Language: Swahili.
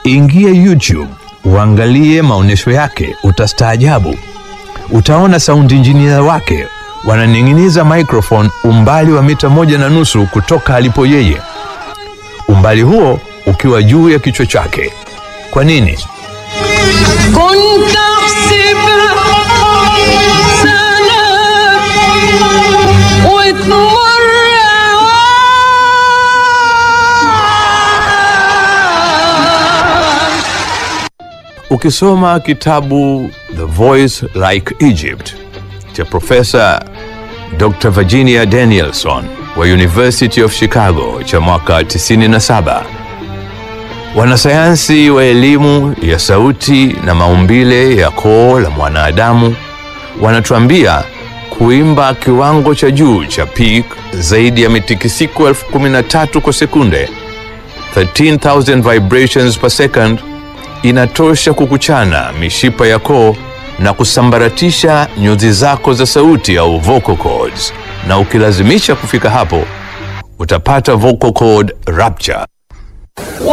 Ingia YouTube uangalie maonyesho yake, utastaajabu. Utaona sound engineer wake wananing'iniza microphone umbali wa mita moja na nusu kutoka alipo yeye, umbali huo ukiwa juu ya kichwa chake. Kwa nini? كنت احسبها سنة وتمر عام Ukisoma kitabu The Voice Like Egypt cha Profesa Dr. Virginia Danielson wa University of Chicago cha mwaka 97, wanasayansi wa elimu ya sauti na maumbile ya koo la mwanadamu wanatuambia kuimba kiwango cha juu cha peak zaidi ya mitikisiko elfu kumi na tatu kwa sekunde 13,000 vibrations per second inatosha kukuchana mishipa ya koo na kusambaratisha nyuzi zako za sauti au vocal cords, na ukilazimisha kufika hapo utapata vocal cord rupture.